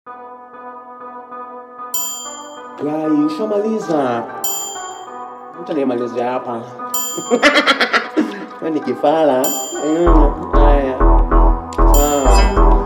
Gai, ushamaliza? Mtu anayemalizia hapa Wewe ni kifala. Mm, Haya, sawa.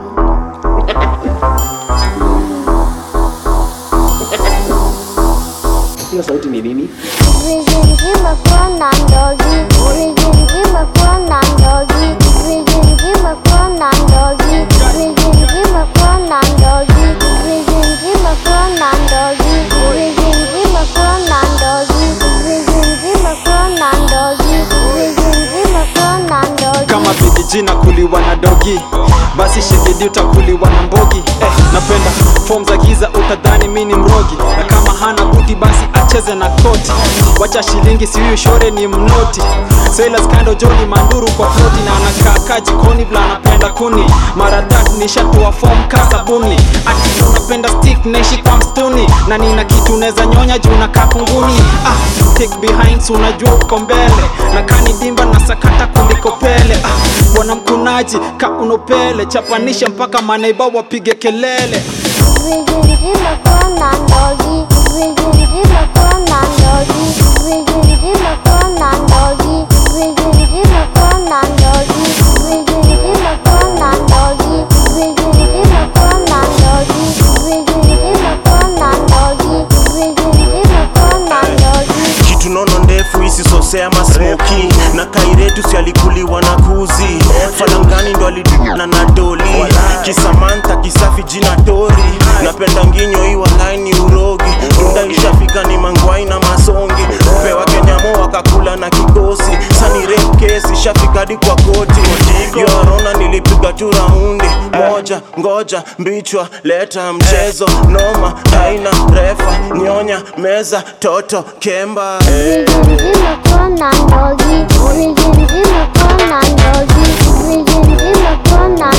Hiyo sauti ni nini? Vijijima kuona ndogi, vijijima kuona ndogi, vijijima kuona ndogi, vijijima kuona ndogi, vijijima kuona ndogi, vijijima kuona ndogi, vijijima kuona ndogi, vijijima kuona ndogi. kama vijiji na kuliwa na dogi basi shigidi utakuliwa na mbogi eh, napenda fom za giza utadhani mi ni mrogi na kama hana buti basi acheze na koti wacha shilingi sihuyu shore ni mnoti Sailors kando joni manduru kwa floti na anakaa jikoni vla anapenda kuni mara tatu nishatoa fom kasabuni ati unapenda stick naishi kwa mstuni na nina kitu neza nyonya juu na kakunguni ah, take behind so unajua uko mbele na kani dimba na sakata kuliko pele ah, bwana mkunaji ka unopele chapanisha mpaka maneiba wapige kelele Vijijima kuona ndogi, vijijima kuona ndogi, vijijima kuona ndogi, vijijima kuona ndogi, vijijima kuona ndogi, vijijima kuona ndogi, vijijima kuona ndogi, vijijima kuona ndogi. kitu nono ndefu isisosea masmoki na kairetu si alikuliwa na kuzi falangani ndo aliduna na doli kisamanta kisafi jina tori napenda nginyo iwa laini urogi runda ishafika ni mangwai na masongi upewa kenyamo wakakula na kikosi sani rep kesi shafika hadi kwa koti yorona nilipiga tu raundi moja ngoja mbichwa leta mchezo noma aina refa nyonya meza toto kemba Vijijima kuona ndogi, vijijima kuona ndogi, vijijima kuona